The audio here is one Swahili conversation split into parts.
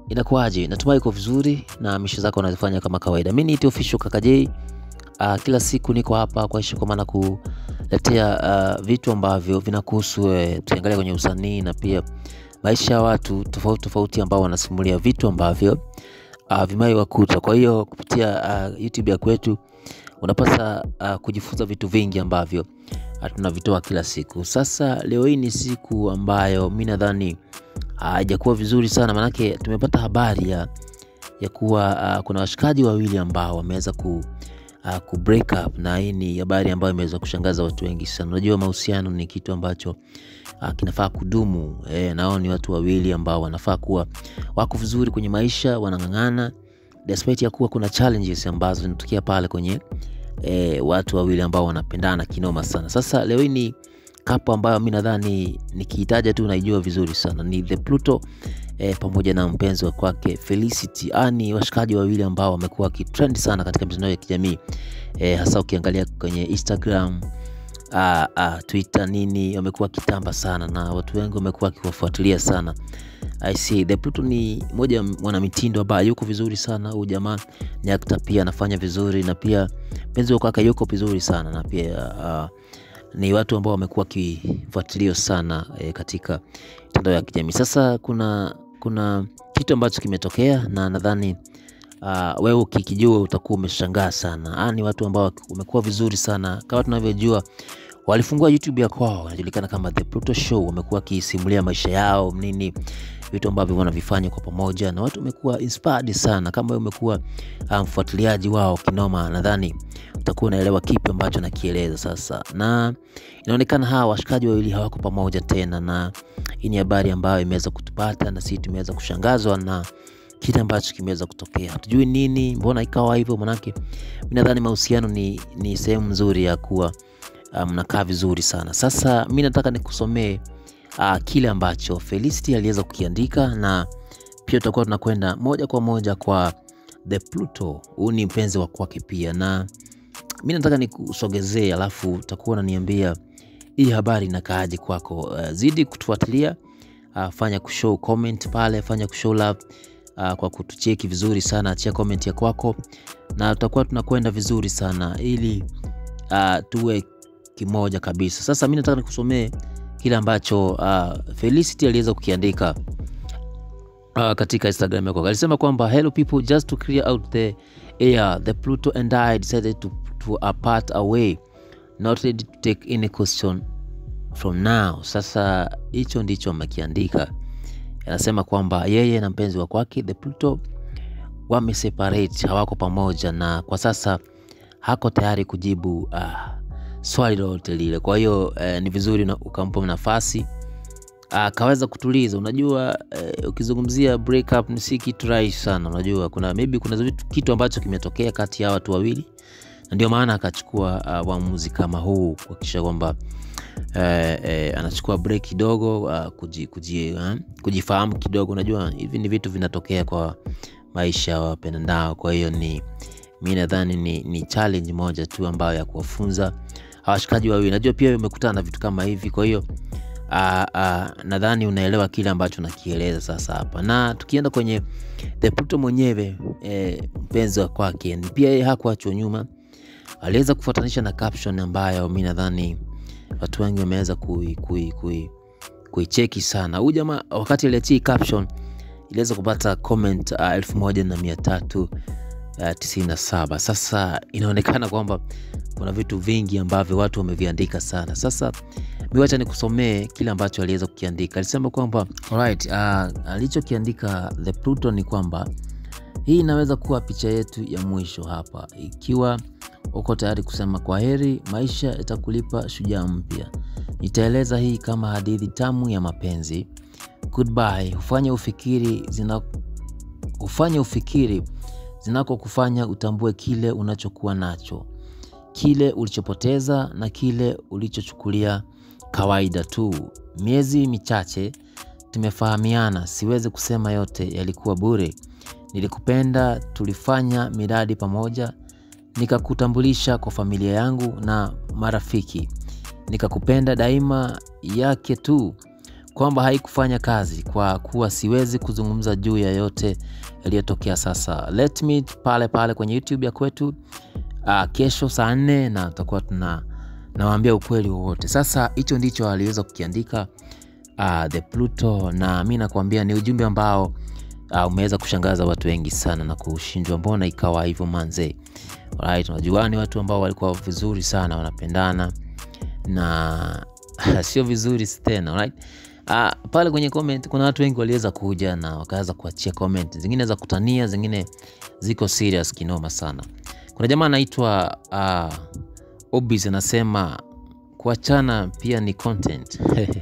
inakuwaje? Natumai uko vizuri na misho zako unazifanya kama kawaida. Mimi ni official Kaka J. Uh, kila siku niko hapa kwa heshima, kwa maana kuletea uh, vitu ambavyo vinakuhusu wewe. Tukiangalia kwenye usanii na pia maisha ya watu tofauti tofauti ambao wanasimulia vitu ambavyo uh, vimewahi wakuta. Kwa hiyo kupitia uh, YouTube ya kwetu unapasa uh, kujifunza vitu vingi ambavyo uh, tunavitoa kila siku. Sasa leo hii ni siku ambayo mi nadhani haijakuwa uh, vizuri sana, maanake tumepata habari ya, ya kuwa uh, kuna washikaji wawili ambao wameweza ku uh, ku break up, na hii ni habari ambayo imeweza kushangaza watu wengi sana. Unajua mahusiano ni kitu ambacho uh, kinafaa kudumu eh, nao ni watu wawili ambao wanafaa kuwa wako vizuri kwenye maisha, wanang'ang'ana despite ya kuwa kuna challenges ambazo zinatokea pale kwenye eh, watu wawili ambao wanapendana kinoma sana. Sasa leo hii ni kapo ambayo mi nadhani nikiitaja tu naijua vizuri sana, ni The Pluto eh, pamoja na mpenzi wa kwake Felicity. Ah, ni washikaji wawili ambao wamekuwa wakitrend sana katika mitandao ya kijamii eh, hasa ukiangalia kwenye Instagram ah, ah, Twitter nini, wamekuwa kitamba sana na watu wengi wamekuwa wakiwafuatilia sana. I see. The Pluto ni moja mwanamitindo ambaye yuko vizuri sana. Huyu jamaa ni actor pia anafanya vizuri, na pia mpenzi wa kwake yuko vizuri sana, na pia uh, ni watu ambao wamekuwa wakifuatiliwa sana e, katika mitandao ya kijamii. Sasa kuna kuna kitu ambacho kimetokea na nadhani uh, wewe ukikijua utakuwa umeshangaa sana. Ah, ni watu ambao wamekuwa vizuri sana kama tunavyojua walifungua YouTube ya kwao, wanajulikana kama The Pluto Show. Wamekuwa wakisimulia maisha yao nini, vitu ambavyo wanavifanya kwa pamoja, na watu wamekuwa inspired sana. Kama wewe umekuwa mfuatiliaji um, wao kinoma, nadhani utakuwa unaelewa kipi ambacho nakieleza sasa. Na inaonekana hawa washikaji wawili hawako pamoja tena, na hii ni habari ambayo imeweza kutupata na sisi tumeweza kushangazwa na kile ambacho kimeweza kutokea. Hatujui nini, mbona ikawa hivyo, manake mimi nadhani mahusiano ni, ni sehemu nzuri ya kuwa mnakaa um, vizuri sana. Sasa mi nataka nikusomee uh, kile ambacho Felicity aliweza kukiandika, na pia tutakuwa tunakwenda moja kwa moja kwa The Pluto. Huu ni mpenzi wa kwake pia, na mi nataka nikusogezee, alafu utakuwa unaniambia hii habari inakaaje kwako. Uh, zidi kutufuatilia uh, fanya kushow comment pale, fanya kushow love uh, kwa kutucheki vizuri sana, achia comment ya kwako, na tutakuwa tunakwenda vizuri sana ili uh, tuwe kimoja kabisa. Sasa mi nataka nikusomee kile ambacho uh, Felicity aliweza kukiandika uh, katika Instagram yako. Alisema kwamba hello people just to clear out the air the Pluto and I decided to, to apart away not ready to take any question from now. Sasa hicho ndicho amekiandika, anasema kwamba yeye na mpenzi wa kwake the Pluto wameseparate, hawako pamoja, na kwa sasa hako tayari kujibu uh, swali lolote lile. Kwa hiyo eh, ni vizuri ukampa nafasi akaweza kutuliza. Unajua eh, ukizungumzia break up ni si kitu rahisi sana. Unajua kuna maybe kuna vitu, kitu ambacho kimetokea kati ya watu wawili, na ndio maana akachukua uamuzi uh, kama huu kuhakikisha kwamba eh, eh, anachukua break kidogo uh, kuji, kuji, uh, kujifahamu kidogo. Unajua hivi ni vitu vinatokea kwa maisha ya wapendao. Kwa hiyo ni mi nadhani ni, ni challenge moja tu ambayo ya kuwafunza hawashikaji wawili. Najua pia umekutana na vitu kama hivi, kwa hiyo nadhani unaelewa kile ambacho nakieleza sasa hapa. Na tukienda kwenye The Pluto mwenyewe e, mpenzi wa kwake pia yeye hakuachwa nyuma, aliweza kufuatanisha na caption ambayo mi nadhani watu wengi wameweza kuicheki kui, kui, kui sana. Huyu jamaa wakati aliachia caption iliweza kupata comment uh, elfu moja na mia tatu Uh, tisini na saba. Sasa inaonekana kwamba kuna vitu vingi ambavyo watu wameviandika sana. Sasa miwacha nikusomee kile ambacho aliweza kukiandika. Alisema kwamba alright, uh, alichokiandika The Pluto ni kwamba hii inaweza kuwa picha yetu ya mwisho hapa. Ikiwa uko tayari kusema kwa heri, maisha yatakulipa shujaa mpya. Nitaeleza hii kama hadithi tamu ya mapenzi. Goodbye. Ufanye ufikiri zina ufanye ufikiri zinako kufanya utambue kile unachokuwa nacho, kile ulichopoteza na kile ulichochukulia kawaida tu. Miezi michache tumefahamiana, siwezi kusema yote yalikuwa bure. Nilikupenda, tulifanya miradi pamoja, nikakutambulisha kwa familia yangu na marafiki, nikakupenda daima yake tu. kwamba haikufanya kazi kwa kuwa siwezi kuzungumza juu ya yote yaliyotokea sasa. Let me pale pale kwenye YouTube ya kwetu uh, kesho saa nne na tutakuwa tuna nawaambia ukweli wowote. Sasa hicho ndicho aliweza kukiandika uh, the Pluto, na mi nakwambia ni ujumbe ambao uh, umeweza kushangaza watu wengi sana na kushindwa, mbona ikawa hivyo manze. Alright, unajua ni watu ambao walikuwa vizuri sana wanapendana na sio vizuri tena alright. Uh, pale kwenye comment kuna watu wengi waliweza kuja na wakaweza kuachia comment, zingine za kutania, zingine ziko serious kinoma sana. Kuna jamaa anaitwa uh, Obis anasema kuachana pia ni content.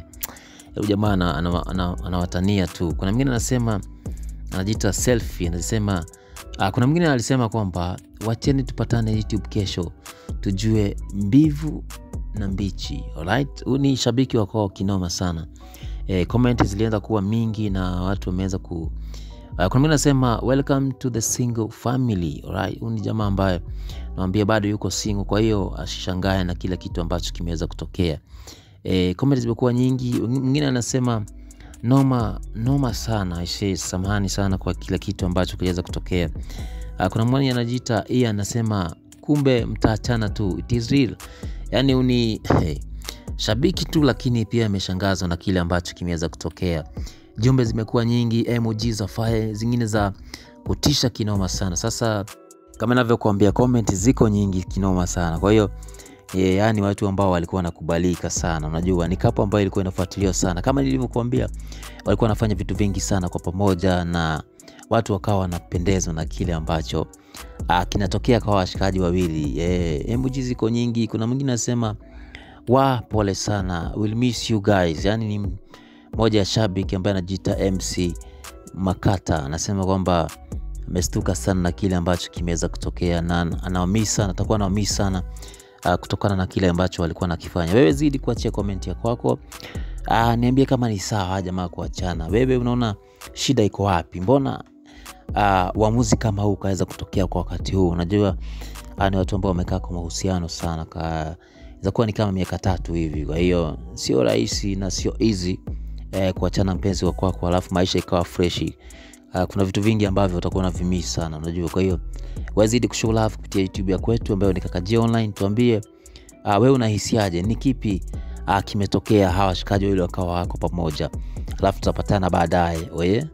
Huyu jamaa anawatania ana, ana, ana tu. Kuna mwingine anasema anajiita selfie, anasema uh, kuna mwingine alisema kwamba wacheni tupatane YouTube kesho tujue mbivu na mbichi. Alright, huyu ni shabiki wa kwao kinoma sana. E, comment zilianza kuwa mingi na watu wameweza ku uh, kuna mwingine anasema welcome to the single family. Alright, huyu ni jamaa ambaye nawambia bado yuko single, kwa hiyo asishangae na kila kitu ambacho kimeweza kutokea. E, comment zimekuwa nyingi. Mwingine anasema noma noma sana, aisee, samahani sana kwa kila kitu ambacho kiliweza kutokea. Uh, kuna mmoja anajiita yeye anasema kumbe mtaachana tu, it is real. Yani uni hey, shabiki tu, lakini pia ameshangazwa na kile ambacho kimeweza kutokea. Jumbe zimekuwa nyingi, emoji za fire, zingine za kutisha kinoma sana. Sasa kama navyokuambia, comment ziko nyingi kinoma sana, kwa hiyo Yeah, yani watu ambao walikuwa wanakubalika sana, unajua ni kapo ambayo ilikuwa inafuatiliwa sana, kama nilivyokuambia, walikuwa wanafanya vitu vingi sana kwa pamoja, na watu wakawa wanapendezwa na kile ambacho ah, kinatokea kwa washikaji wawili. Yeah, emoji ziko nyingi. Kuna mwingine anasema wa pole sana, will miss you guys. Yani ni moja ya shabiki ambaye anajiita MC Makata, anasema kwamba amestuka sana na kile ambacho kimeweza kutokea na anawamisi sana, atakuwa anawamisi sana Uh, kutokana na kile ambacho walikuwa nakifanya. Wewe zidi kuachia komenti ya kwako. Uh, niambie kama ni sawa jamaa kuachana. Wewe unaona shida iko wapi? Mbona uamuzi uh, kama huu kaweza kutokea kwa wakati huu? Unajua uh, ni watu ambao wamekaa kwa mahusiano sana, kaweza kuwa ni kama miaka tatu hivi. Kwa hiyo sio rahisi na sio easy eh, kuachana mpenzi wa kwako alafu maisha ikawa freshi. Uh, kuna vitu vingi ambavyo utakuwa na vimisi sana unajua. Kwa hiyo wazidi kushow love kupitia YouTube ya kwetu ambayo ni Kaka J Online. Tuambie uh, wewe unahisiaje? Ni kipi uh, kimetokea hawa washikaji wawili wakawa wako pamoja, alafu tutapatana baadaye oye.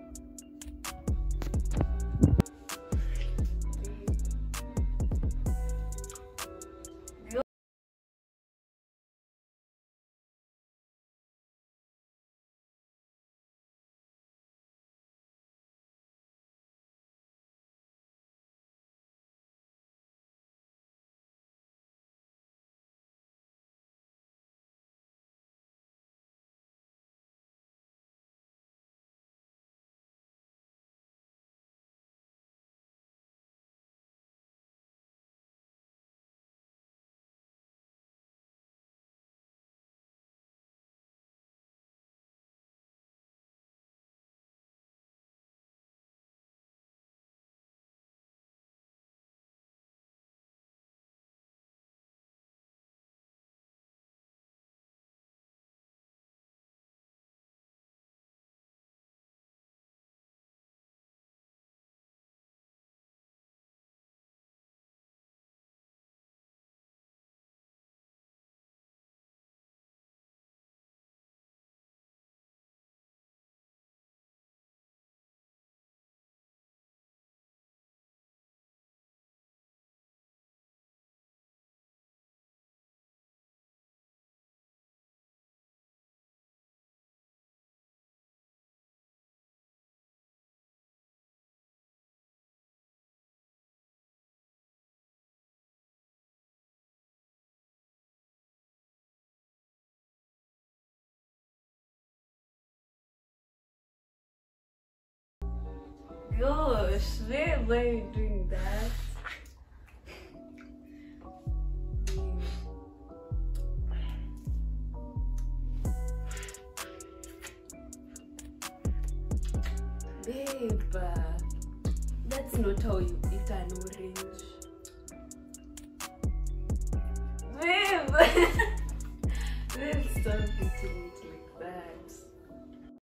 Gosh, why why are you doing that? Babe, uh, that's not how you eat an orange. Babe! Babe, stop eating it